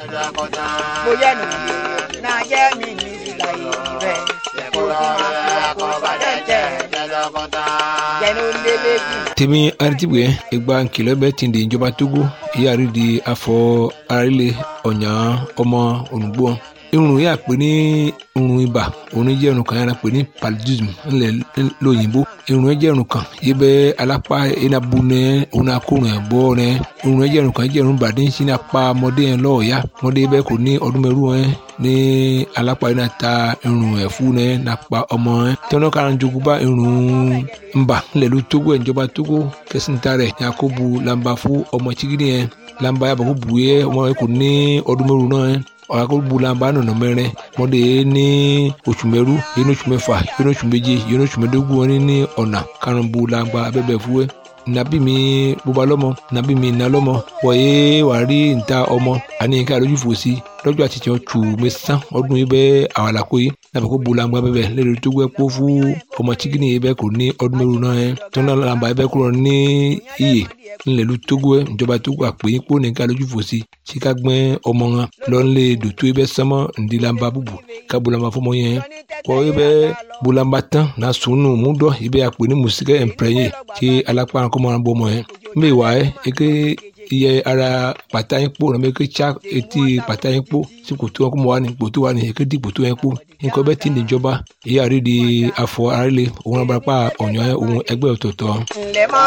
bóyá nù náà jẹ́ mi ní ìlà ìrẹ̀ kó tí máa fi wá kó padà jẹ́ jẹ́nu lélẹ́gùn. tèmi aritibue ìgbà nkìlọ̀ bẹ́ẹ̀ ti di ìjọba togo ìyáàrí di afọ arílẹ̀ ọ̀nyà ọmọ olùgbò irun yà pé ní irun ibà òun jẹ́ irun kan yàrá pé ní paludism ńlẹ̀ lóyìnbó irun jẹ́ irun kan yìí bẹ́ alápá enabu nẹ òun akórun ẹ̀ bọ́ nẹ irun jẹ́ irun kan jẹ́ irun bàdé ń sin apá ọmọdé yẹn lọ́ọ̀ọ́yá ọmọdé bẹ́ẹ̀ kò ní ọdún mẹ́rù ẹ̀ ní alápá yìí náà ta irun ẹ̀ fún nẹ nàpa ọmọ ẹ̀ tẹ́wọ́n kára ń jogún bá irun ńbà ńlẹ̀ ló tógó ẹ̀ ìjọba tógó kẹsìntà rẹ̀ yakubu lamba fún ọmọ chigidi yẹn lamba yàbọ̀ kó bu yẹ ọmọ yẹn kò ní ọdún mẹ́rù náà ẹ̀ ọ̀làkọ̀gbọ̀làmbà nọ̀nà mẹ́rin mọ́dé ní oṣù mẹ́rú yẹn oṣù mẹ́fà yẹn oṣù méje yẹn oṣù mẹ́dógún wọn ní ọ̀nà karùnbọ̀làmbà abẹ́bẹ̀ fúwẹ́ nàbí mi bóba lọ́mọ nàbí mi nà lọ́mọ wọ̀nyé wà rí níta ọmọ àní ká lójú fò sí lọ́jọ́ àti tiẹ̀ tù mí sán ọdún yìí bẹ́ẹ̀ àwàlàkó yìí nàbẹ̀ kó bolangba bẹ́ẹ̀ lẹ́nu tó gbẹ́ kó fún ọmọ chikini yìí bẹ́ẹ̀ kò ní ọdún mẹ́rin náà yẹn tó náà làǹbà yìí bẹ́ẹ̀ kúrò ní iyè ńlẹ̀lú tógó ẹ̀ ìjọba tógó àpè yín kó ní ká lójú fò sí sí ká gbẹ́ ọmọ wọn lọ́nlẹ̀ dòtó yìí bẹ́ẹ̀ sánmọ́ ǹdí làǹbà bùbù ká bolangba fọmọ yẹn kọ́ yìí bẹ́ẹ̀ bolangba tán náà sùnù múdọ̀ yìí bẹ́ẹ̀ àpè ní mùsíkẹ́ ẹ̀ǹpẹ̀rẹ̀yẹ kí alápá kọ́mọ́ràn bọ́ ọmọ yẹn mbẹ́ wà ẹ́ eke iye ara pàtà yín kpó nàbẹ ké tsa etí pàtà yín kpó sí kòtò wọn kó mọ wà ní kòtò wà ní eke di kòtò yẹn kpó nǹkan bẹ́ẹ̀ ti níjọba ìyá rí di afọ arílẹ̀ òun abúlé pa ọ̀nyọ́ òun ẹgbẹ́ ọ̀tọ̀ọ̀tọ̀. ǹlẹ́ mọ́